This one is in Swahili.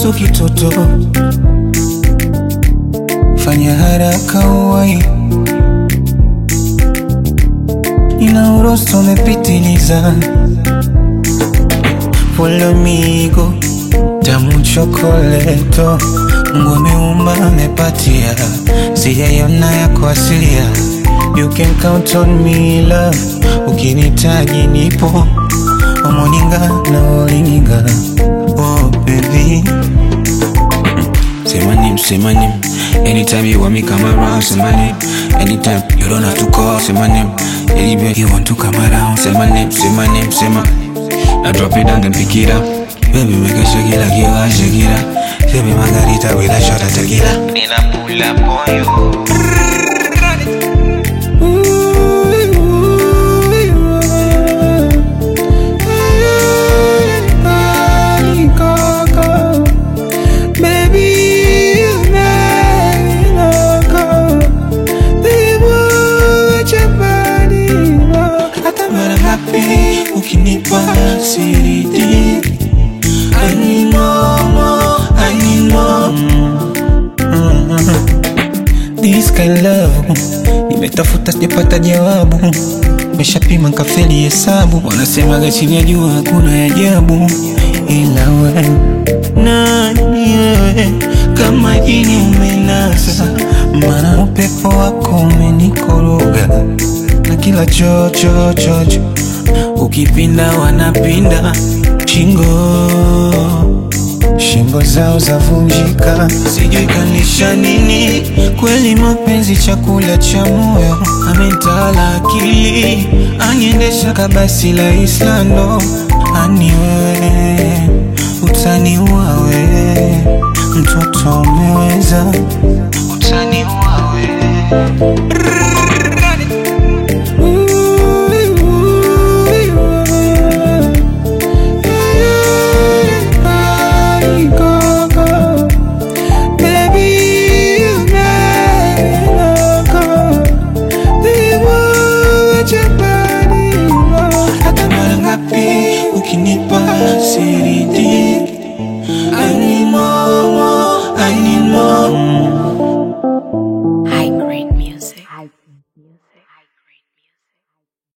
so kitoto, fanya haraka uwai, ina urosto umepitiliza, polomigo tamu chokoleto, Mungu ameumba amepatia, sijaiona yako asilia. You can count on me love, ukinitaji nipo omoninga na olinga oh baby Say my name, say my name. Anytime you want me come around, say my name. Anytime you don't have to call, say my name. Anywhere you want to come around, say my name, say my name, say my. Now drop it down, then pick it up. Baby, make it shake it like you are shake it up. Say me margarita with a shot of tequila. Nina pull up on you. Hata mara ngapi ukinipa siridi I need more, more, I need more This kind love Nimetafuta sijapata jawabu Nimeshapima nkafeli hesabu Wanasemaga chini ya jua hakuna ajabu Ila wewe nani wewe Kama jini umenasa Mana upepo wako umenikoroga Na kila chocho chocho Ukipinda wanapinda Shingo Shingo zao zavunjika, sijui kanisha nini. Kweli mapenzi chakula cha moyo, ametala akili, aniendesha kabasi la Islando. Ani wewe utaniua wewe, mtoto umeweza, utaniua wewe. Hata mara ngapi ukinipa siridi I need more, more, I need more High grade music.